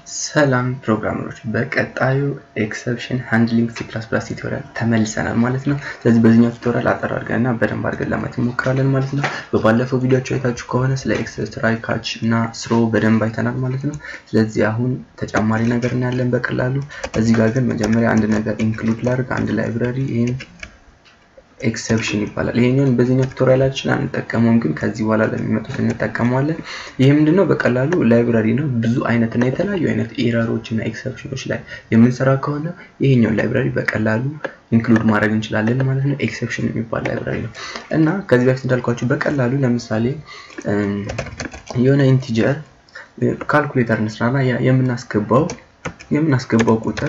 ሰላም ፕሮግራመሮች፣ በቀጣዩ ኤክሰፕሽን ሃንድሊንግ ሲ ፕላስ ፕላስ ቱቶሪያል ተመልሰናል ማለት ነው። ስለዚህ በዚህኛው ቱቶሪያል አጠር አድርገን እና በደንብ አድርገን ለማየት እንሞክራለን ማለት ነው። በባለፈው ቪዲዮቸው አይታችሁ ከሆነ ስለ ኤክሰስ ትራይ፣ ካች እና ስሮ በደንብ አይተናል ማለት ነው። ስለዚህ አሁን ተጨማሪ ነገር እናያለን በቀላሉ። እዚህ ጋር ግን መጀመሪያ አንድ ነገር ኢንክሉድ ላድርግ፣ አንድ ላይብረሪ ይህም ኤክሰፕሽን ይባላል። ይሄንን በዚህኛው ቱቶሪያላችን አንጠቀመውም፣ ግን ከዚህ በኋላ ለሚመጡት እንጠቀመዋለን። ይህ ምንድነው? በቀላሉ ላይብራሪ ነው። ብዙ አይነት እና የተለያዩ አይነት ኤረሮች እና ኤክሰፕሽኖች ላይ የምንሰራ ከሆነ ይሄኛውን ላይብራሪ በቀላሉ ኢንክሉድ ማድረግ እንችላለን ማለት ነው። ኤክሰፕሽን የሚባል ላይብራሪ ነው እና ከዚህ በፊት እንዳልኳችሁ በቀላሉ ለምሳሌ የሆነ ኢንቲጀር ካልኩሌተር እንስራና የምናስገባው የምናስገባው ቁጥር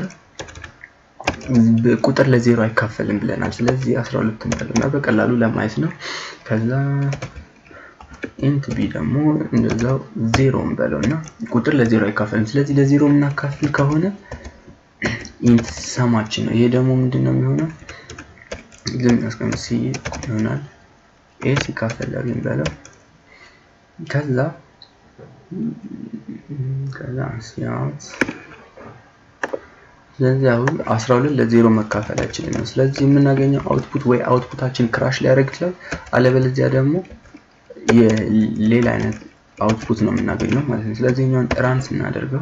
ቁጥር ለዜሮ አይካፈልም ብለናል። ስለዚህ 12 እንበልና በቀላሉ ለማየት ነው። ከዛ ኢንት ቢ ደግሞ እንደዛው ዜሮ እንበለው እና ቁጥር ለዜሮ አይካፈልም። ስለዚህ ለዜሮ የምናካፍል ከሆነ ኢንት ሰማችን ነው። ይሄ ደግሞ ምንድን ነው የሚሆነው? ዝም ያስቀምጥ ሲ ይሆናል። ኤ ሲካፈል ለቢ እንበለው ከዛ ከዛ ሲያት ስለዚህ አሁን 12 ለዜሮ መካፈል አይችልም ነው። ስለዚህ የምናገኘው አውትፑት ወይ አውትፑታችን ክራሽ ሊያደርግ ይችላል፣ አለበለዚያ ደግሞ የሌላ አይነት አውትፑት ነው የምናገኘው ማለት ነው። ስለዚህ እኛውን ራን ስናደርገው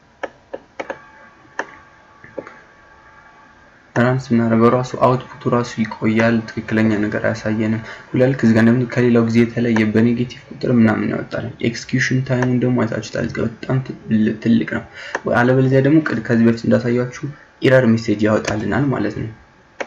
ራን ስናደርገው ራሱ አውትፑቱ ራሱ ይቆያል፣ ትክክለኛ ነገር አያሳየንም። ሁላልክ እዚህ ጋር እንደምን ከሌላው ጊዜ የተለየ በኔጌቲቭ ቁጥር ምናምን ያወጣል። ኤክስኪዩሽን ታይሙን ደግሞ አይታችሁታል፣ እዚህ ጋር በጣም ትልቅ ነው። አለበለዚያ ደግሞ ከዚህ በፊት እንዳሳያችሁ ኢረር ሜሴጅ ያወጣልናል ማለት ነው።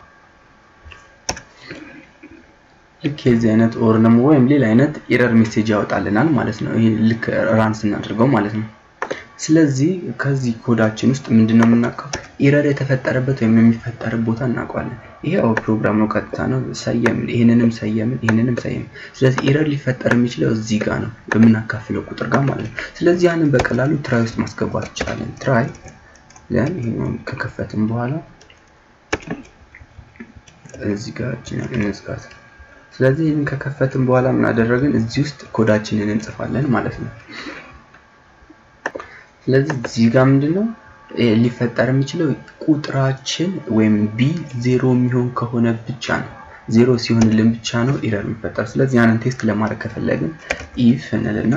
ልክ የዚህ አይነት ኦር ደግሞ ወይም ሌላ አይነት ኢረር ሜሴጅ ያወጣልናል ማለት ነው። ይሄ ልክ ራን ስናደርገው ማለት ነው። ስለዚህ ከዚህ ኮዳችን ውስጥ ምንድነው የምናውቀው? ኢረር የተፈጠረበት ወይም የሚፈጠር ቦታ እናውቀዋለን። ይሄ አው ፕሮግራም ነው፣ ቀጥታ ነው። ሰየምን፣ ይህንንም ሰየምን፣ ይህንንም ሰየምን። ስለዚህ ኢረር ሊፈጠር የሚችለው እዚህ ጋር ነው፣ በምናካፍለው ቁጥር ጋር ማለት ነው። ስለዚህ ያንን በቀላሉ ትራይ ውስጥ ማስገባት እንችላለን። ትራይ ያን ይሄንን ከከፈትን በኋላ እዚህ ጋር እንዝጋት። ስለዚህ ይህንን ከከፈትን በኋላ ምን አደረግን? እዚህ ውስጥ ኮዳችንን እንጽፋለን ማለት ነው። ስለዚህ እዚህ ጋር ምንድነው ሊፈጠር የሚችለው ቁጥራችን ወይም ቢ ዜሮ የሚሆን ከሆነ ብቻ ነው። ዜሮ ሲሆንልን ብቻ ነው ኢረር የሚፈጠር። ስለዚህ ያንን ቴስት ለማድረግ ከፈለግን ኢፍ እንልና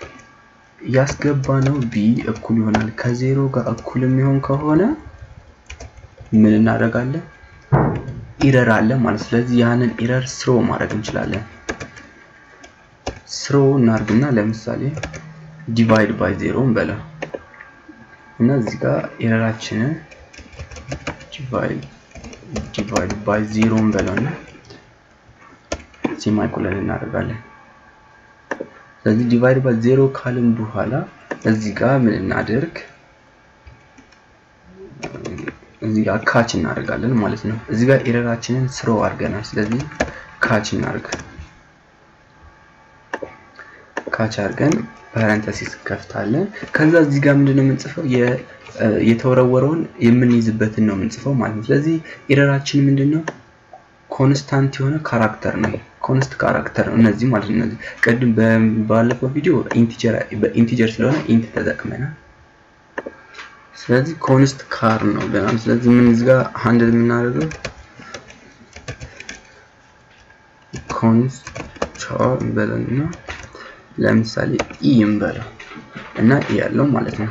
ያስገባነው ቢ እኩል ይሆናል ከዜሮ ጋር እኩል የሚሆን ከሆነ ምን እናደርጋለን? ኢረር አለ ማለት። ስለዚህ ያንን ኢረር ስሮ ማድረግ እንችላለን። ስሮ እናርግና ለምሳሌ ዲቫይድ ባይ ዜሮ እንበለው እና እዚህ ጋር ኤረራችንን ዲቫይድ ባይ ዜሮ እንበለውና ሴማይኮለን እናደርጋለን። ስለዚህ ዲቫይድ ባይ ዜሮ ካልን በኋላ እዚህ ጋር ምን እናደርግ? እዚህ ጋር ካች እናደርጋለን ማለት ነው። እዚህ ጋር ኤረራችንን ስሮ አድርገናል። ስለዚህ ካች እናደርግ። ካች አድርገን ፓረንተሲስ ከፍታለን። ከዛ እዚህ ጋር ምንድነው የምንጽፈው? የተወረወረውን የምንይዝበትን ነው የምንጽፈው ማለት ነው። ስለዚህ ኤረራችን ምንድነው? ኮንስታንት የሆነ ካራክተር ነው። ኮንስት ካራክተር ነው እነዚህ ማለት ነው። እነዚህ ቅድም ባለፈው ቪዲዮ ኢንቲጀር በኢንቲጀር ስለሆነ ኢንት ተጠቅመናል። ስለዚህ ኮንስት ካር ነው ብለናል። ስለዚህ ምን እዚህ ጋር ሃንድል የምናደርገው ኮንስት ቻር እንበለንና ለምሳሌ ኢ እንበለው እና ኢ ያለው ማለት ነው።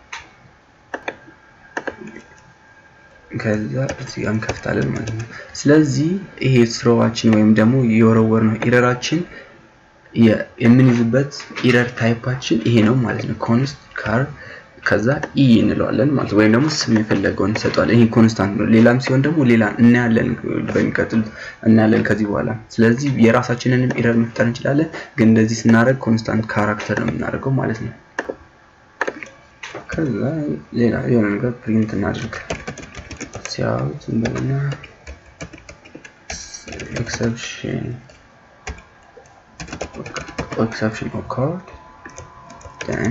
ከዛ እዚህ ጋር እንከፍታለን ማለት ነው። ስለዚህ ይሄ ስሮዋችን ወይም ደግሞ የወረወር ነው ኢረራችን የምንይዝበት ኢረር ታይፓችን ይሄ ነው ማለት ነው። ኮንስት ካር ከዛ ኢ እንለዋለን ማለት ወይም ደግሞ ስም የፈለገውን እንሰጠዋለን። ይሄ ኮንስታንት ነው። ሌላም ሲሆን ደግሞ ሌላ እናያለን፣ በሚቀጥሉት እናያለን ከዚህ በኋላ። ስለዚህ የራሳችንንም ኢረር መፍጠር እንችላለን፣ ግን እንደዚህ ስናደርግ ኮንስታንት ካራክተር ነው የምናደርገው ማለት ነው። ከዛ ሌላ የሆነ ነገር ፕሪንት እናድርግ። ሲያዩት እንደገና ኤክሰፕሽን ኤክሰፕሽን ኦካርድ ደን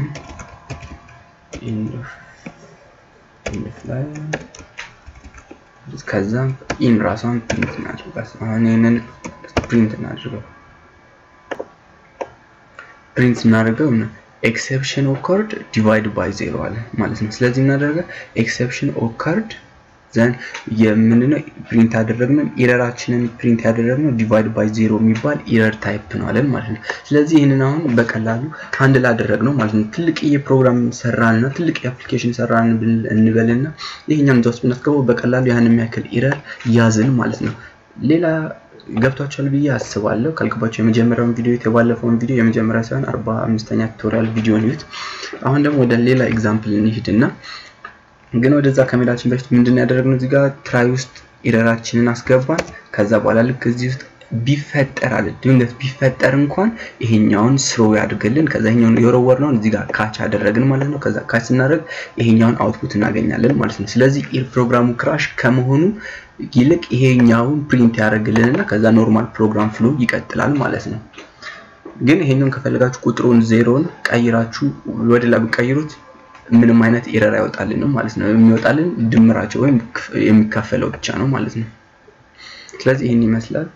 ከዛም ኢን ራሷን ፕሪንት እናድርጋት። አሁን ይህንን ፕሪንት እናድርገው። ፕሪንት ስናደርገው ኤክሰፕሽን ኦከርድ ዲቫይድ ባይ ዜሮ አለ ማለት ነው። ስለዚህ የምናደርገ ኤክሰፕሽን ኦከርድ ዘን የምንድነው ፕሪንት ያደረግነው ኢረራችንን ፕሪንት ያደረግነው ዲቫይድ ባይ ዜሮ የሚባል ኢረር ታይፕ ነው አለን ማለት ነው። ስለዚህ ይህንን አሁን በቀላሉ አንድ ላደረግነው ማለት ነው። ትልቅ የፕሮግራም ሰራንና ትልቅ የአፕሊኬሽን ሰራን እንበልና ይሄኛም እዛ ውስጥ ብናስገባው በቀላሉ ያን የሚያክል ኢረር ያዝን ማለት ነው። ሌላ ገብቷቸዋል ብዬ አስባለሁ። ካልገባቸው የመጀመሪያውን ቪዲዮ የባለፈውን ቪዲዮ የመጀመሪያ ሳይሆን አርባ አምስተኛ ቱቶሪያል ቪዲዮ ኒዩት። አሁን ደግሞ ወደ ሌላ ኤግዛምፕል እንሂድና ግን ወደዛ ከመሄዳችን በፊት ምንድን ያደረግነው እዚህ ጋር ትራይ ውስጥ ኢረራችንን አስገባን። ከዛ በኋላ ልክ እዚህ ውስጥ ቢፈጠር አለ ድንገት ቢፈጠር እንኳን ይሄኛውን ስሮ ያድርግልን። ከዛ ይሄኛውን የወረወርነውን እዚህ ጋር ካች አደረግን ማለት ነው። ከዛ ካች ስናደርግ ይሄኛውን አውትፑት እናገኛለን ማለት ነው። ስለዚህ ኢር ፕሮግራሙ ክራሽ ከመሆኑ ይልቅ ይሄኛውን ፕሪንት ያደርግልንና ከዛ ኖርማል ፕሮግራም ፍሎ ይቀጥላል ማለት ነው። ግን ይሄኛውን ከፈለጋችሁ ቁጥሩን ዜሮን ቀይራችሁ ወደ ላይ ብትቀይሩት ምንም አይነት ኤረር አይወጣልንም ማለት ነው። የሚወጣልን ድምራቸው ወይም የሚካፈለው ብቻ ነው ማለት ነው። ስለዚህ ይህን ይመስላል።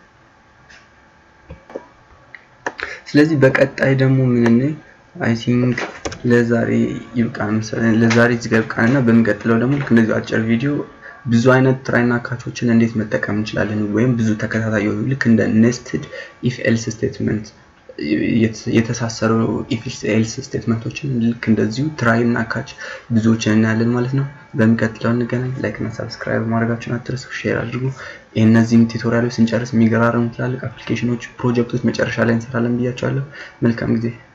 ስለዚህ በቀጣይ ደግሞ ምን አይ ቲንክ ለዛሬ ይብቃን መሰለኝ። ለዛሬ እዚህ ጋር ይብቃንና በሚቀጥለው ደግሞ ልክ እንደዚህ አጭር ቪዲዮ ብዙ አይነት ትራይና ካቾችን እንዴት መጠቀም እንችላለን ወይም ብዙ ተከታታይ የሆኑ ልክ እንደ ኔስትድ ኢፍ ኤልስ ስቴትመንት የተሳሰሩ ኢፍ ኤልስ ስቴትመንቶችን ልክ እንደዚሁ ትራይ እና ካች ብዙዎችን እናያለን ማለት ነው። በሚቀጥለው እንገናኝ። ላይክ እና ሰብስክራይብ ማድረጋችሁን አትርሱ፣ ሼር አድርጉ። እነዚህም ቱቶሪያሎች ስንጨርስ የሚገራረሙ ትላልቅ አፕሊኬሽኖች፣ ፕሮጀክቶች መጨረሻ ላይ እንሰራለን ብያቸዋለሁ። መልካም ጊዜ